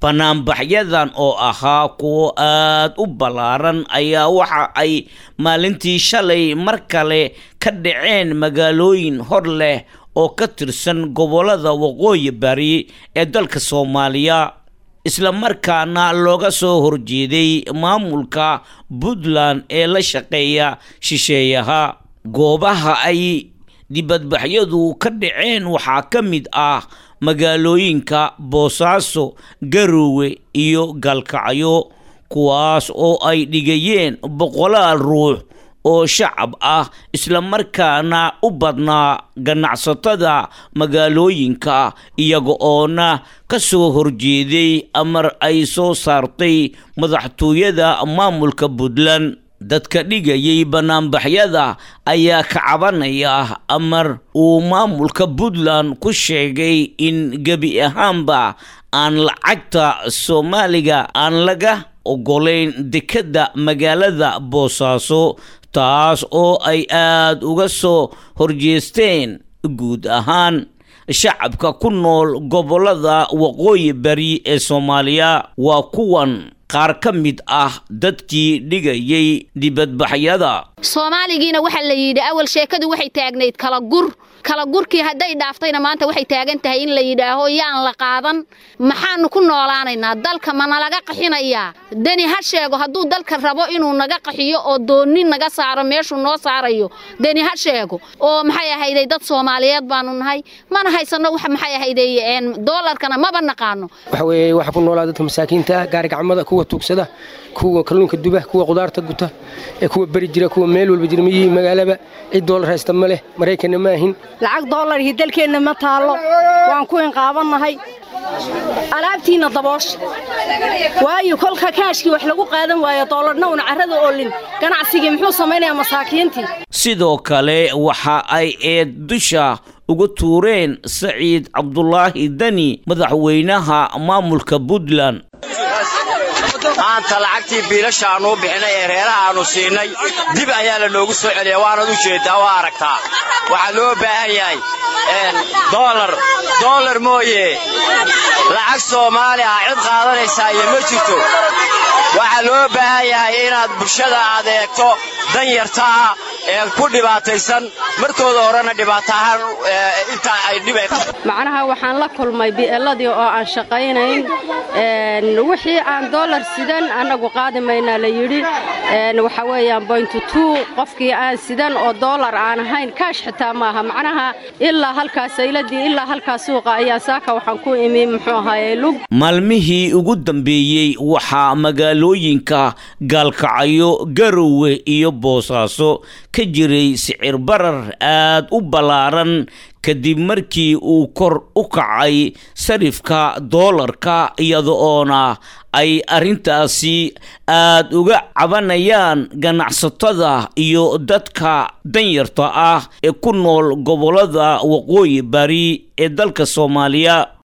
banaanbaxyadan oo ahaa kuwo aad u ballaaran ayaa waxa ay maalintii shalay mar kale ka dhaceen magaalooyin hor leh oo ka tirsan gobollada waqooyi bari ee dalka soomaaliya isla markaana looga soo horjeeday maamulka puntland ee la shaqeeya shisheeyaha goobaha ay dibadbaxyadu ka dhaceen waxaa ka mid ah magaalooyinka boosaaso garowe iyo gaalkacyo kuwaas oo ay dhigayeen boqolaal ruux oo shacab ah islamarkaana u badnaa ganacsatada magaalooyinka iyaga oona ka soo horjeeday amar ay soo saartay madaxtooyada maamulka puntland dadka dhigayay banaanbaxyada ayaa ka cabanaya amar uu maamulka puntland ku sheegay in gebi ahaanba aan lacagta soomaaliga aan laga ogolayn dekedda magaalada boosaaso taas oo ay aada uga soo horjeesteen guud ahaan shacabka ku nool gobollada waqooyi bari ee soomaaliya waa kuwan qaar ka mid ah dadkii dhigayay dibadbaxyada soomaaligiina waxaa la yidhi awal sheekadu waxay taagnayd kala gur kala gurkii hadday dhaaftayna maanta waxay taagan tahay in la yidhaaho yaan la qaadan maxaanu ku noolaanaynaa dalka ma nalaga qaxinayaa deni ha sheego hadduu dalka rabo inuu naga qaxiyo oo doonni naga saaro meeshuu noo saarayo deni ha sheego oo maxay ahayday dad soomaaliyeed baanu nahay mana haysanno wax maxay ahayday doolarkana maba naqaano waxa weeye waxa ku noolaa dadka masaakiinta ah gaari gacmada kuwa tuugsada kuwa kalluunka duba kuwa qudaarta guta ee kuwa beri jira kuwa meel walba jira miyihii magaalaba cid doolar haysta ma leh maraykanna ma ahin lacag doolarhii dalkeenna ma taallo waan ku inqaabannahay alaabtiinna daboosha waayo kolka kaashkii wax lagu qaadan waayo doolarna una carrada oolin ganacsigii muxuu samaynayaa masaakiintii sidoo kale waxa ay eed dusha uga tuureen saciid cabdulaahi deni madaxweynaha maamulka puntland maanta lacagtii biilasha aannu u bixinay ee reeraha aannu siinay dib ayaa la noogu soo celiya waanad u jeeddaa waa aragtaa waxaa loo baahan yahay doolar doolar mooye lacag soomaali ah cid qaadanaysaa iyo ma jirto waxaa loo baahan yahay inaad bulshada aad eegto dan yarta ah ee ku dhibaataysan markooda horena dhibaato ahaan intaa ay dhib macnaha waxaan la kulmay bi'eladii oo aan shaqaynayn wixii aan doolar sidan annagu qaadi maynaa la yidhi waxa weeyaan boyntu tuu qofkii aan sidan oo doolar aan ahayn kaash xitaa maaha macnaha ilaa halkaas sayladii ilaa halkaas suuqa ayaa saaka waxaan ku imi muxuu ahaaye lug maalmihii ugu dambeeyey waxaa magaalooyinka gaalkacyo garowe iyo boosaaso ka jiray sicir barar aad u ballaaran kadib markii uu kor u kacay sarifka doolarka iyada oona ay arrintaasi aad uga cabanayaan ganacsatada iyo dadka danyarta ah ee ku nool gobollada waqooyi bari ee dalka soomaaliya